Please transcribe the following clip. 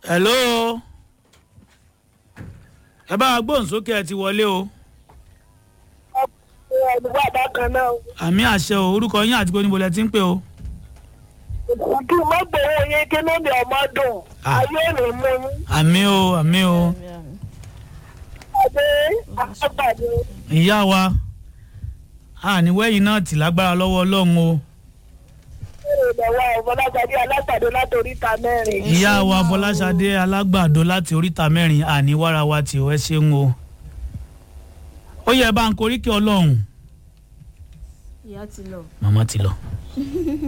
hello ẹ bá wa gbóhùn sókè ẹ ti wọlé o ẹ̀dùnwó àbákan náà àmì àṣẹ o orúkọ yín àti gbóníbo lẹ ti ń pè o. kí n má gbowó yín kí ló ní ọmọ dùn Ah. ayé ò ní mú yín àmì o àmì o adé àgbàdo ìyá wa àníwẹ́yìn náà tì lágbára lọ́wọ́ ọlọ́run o èrè lọ́wọ́ ọ̀fọlágbàdé alágbàdo látòrí ta mẹ́rin. ìyá wa fọláṣadé alágbàdo láti oríta mẹ́rin àníwára wa tì ó ẹ ṣeun o ó yẹ bá ń koríkì ọlọ́run ìyá ti lọ. màmá ti lọ.